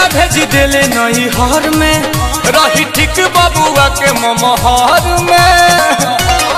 सैया भेज देले नई हर में रही ठीक बबुआ के ममहर में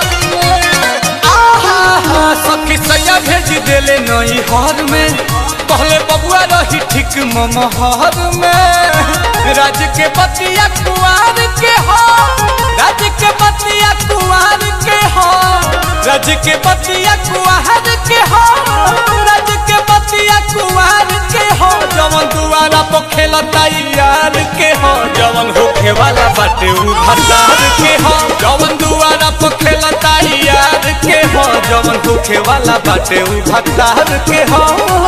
आहा, सखी सैया भेज देले नई हर में कहले बबुआ रही ठीक ममहर में राज के बतिया कुआर के हो राज के बतिया कुआर के हो राज के बतिया कुआर के हो राज के बतिया कुआर के हो जवन दुआरा पर खेलता यार के हो जवन होखे वाला बाटे उ भसार के हो जवन दुआरा पर खेलता यार के हो जवन होखे वाला बाटे उ भसार के हो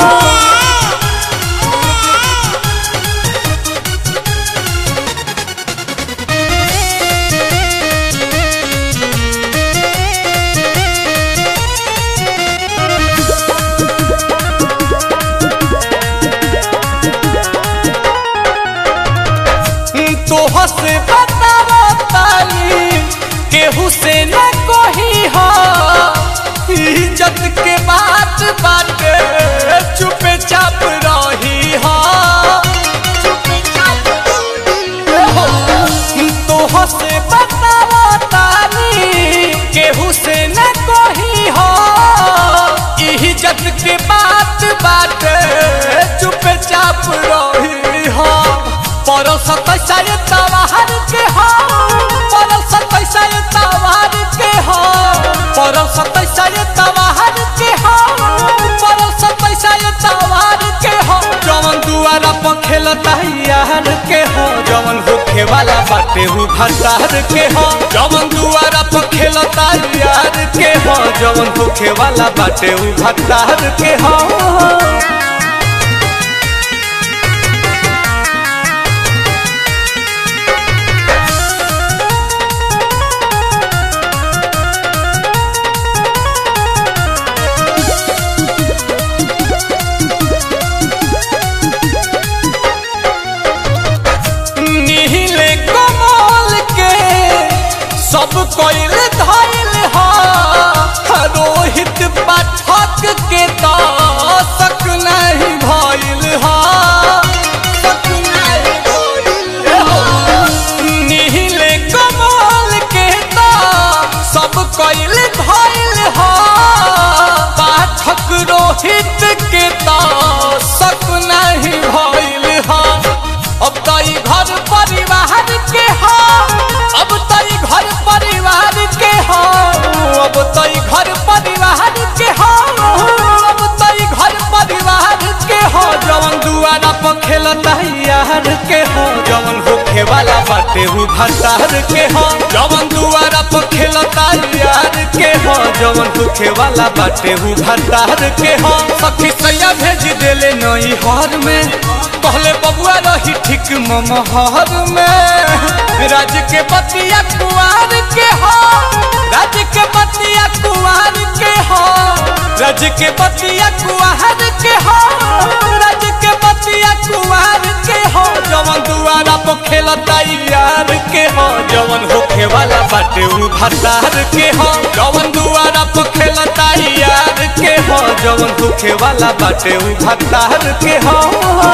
तोह से बतावा ताली केहू से न कोही हो इज्जत के बात बाटे चुपे चाप रही हो तोह से बतावा ताली केहू से न कोही हो इज्जत के बात बाटे चुपे चाप रही हो परस पैसा तवार के हो परस पैसा तवार के हो परस पैसा तवार के हो परस पैसा तवार के हो जवन दुआरा पर खेलता यार के हो जवन होखे वाला बाटे हु भसार के हो जवन दुआरा पर खेलता यार के हो जवन होखे वाला बाटे हु भसार के हो नीले कमल के सब कोइल धइल हा रोहित पाठक के तो सक नहीं भइल हा सक नहीं भइल हा। नीले कमल के तो सब कोइल धइल हा पाठक रोहित के तो सक नहीं भइल हा अब तो ई घर परिवार के हो अब तो ई घर परिवार के हो अब तो ई घर परिवार के हो अब तो ई घर परिवार के हो जवन दुआरा पर खेलता यार के हो जवन होखे वाला बाटे हु भसार के हो जवन दुआरा पर खेलता यार के हो जवन होखे वाला बाटे हु भसार के हो सखी सैया भेज देले नई हर में कहले बबुआ रही ठीक ममहर में राज के बतिया कुआर के हो राज के बतिया कुआर के हो राज के बतिया कुआर के हो राज के बतिया कुआर के हो जवन दुआरा पर खेलता यार के हो जवन होखे वाला बाटे उ भसार के हो जवन दुआरा पर खेलता यार के हो जवन होखे वाला बाटे उ भसार के हो